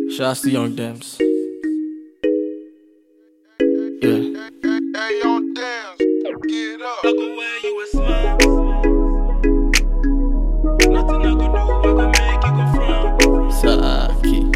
Shouts to Young Dems. Yeah. Hey, on dance, get up. I go where you a smile. Nothing I go do, I go make you go frown. Saki.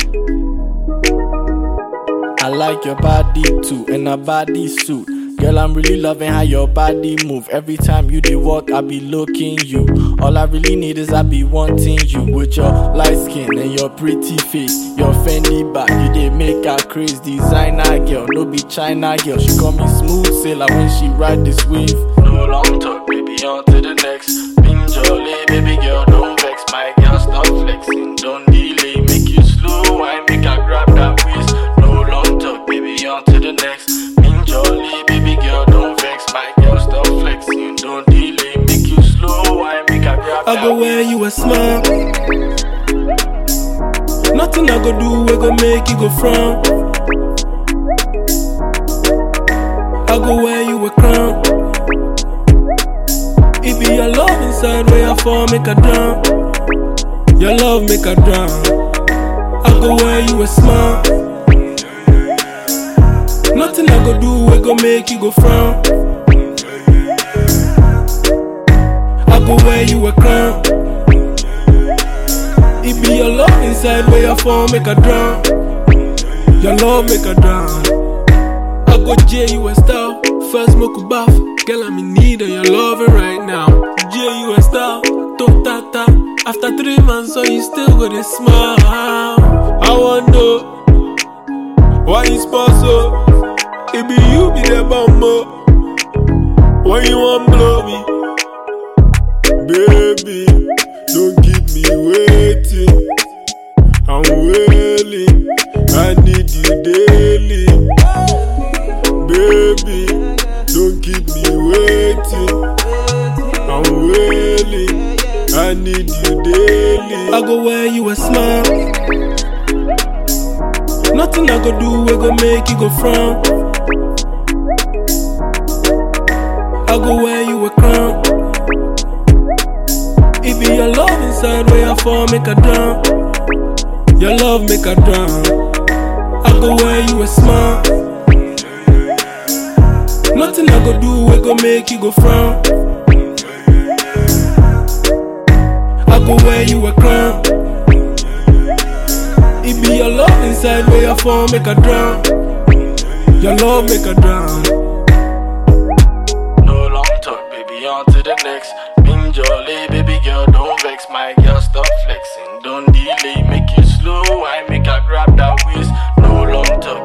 I like your body too, in a body suit. Girl, I'm really loving how your body move. Every time you do walk, I be looking you. All I really need is I be wanting you with your light skin and your pretty face. Your Fendi bag, you dey make her craze. Designer girl, no be China girl. She call me smooth sailor when she ride this wave. No long talk, baby, on to the next. Been jolly, baby girl, don't vex. My girl, stop flexing, don't delay. Make you slow, I make her grab that waist. No long talk, baby, on to the next. Been jolly, baby girl, don't vex. My girl, stop flexing, don't delay. Make you slow, I make her grab I that go where you a smile. Nothing I go do, we go make you go frown. I go where you a crown. It be your love inside where I fall, make a drown. Your love make a drown. I go where you a smile. Nothing I go do, we go make you go frown. I go where you a crown. It be your love inside where you fall, make a drown. Your love make a drown. I go J you a style, first smoke a bath. Girl, I'm in need of your loving right now. J you a style, to ta ta. After three months, so you still got a smile. I wonder why you sponsor. It be you be the bumbo. When you want blow me, baby, don't keep me waiting. I'm wailing, I need you daily. Baby, don't keep me waiting. I'm wailing, I need you daily. I go where you a smile. Nothing I go do, we go make you go frown. I go where you a crown. It be your love inside where I fall, make a drown. Your love make a drown. I go where you a smile. Nothing I go do, we go make you go frown. I go where you a crown. It be your love inside where I fall, make a drown. Your love make a drown. No long talk, baby, on to the next. Been jolly, baby girl, don't vex. My girl, stop flexing, don't delay. Make you slow, I make her grab that waist. No long talk,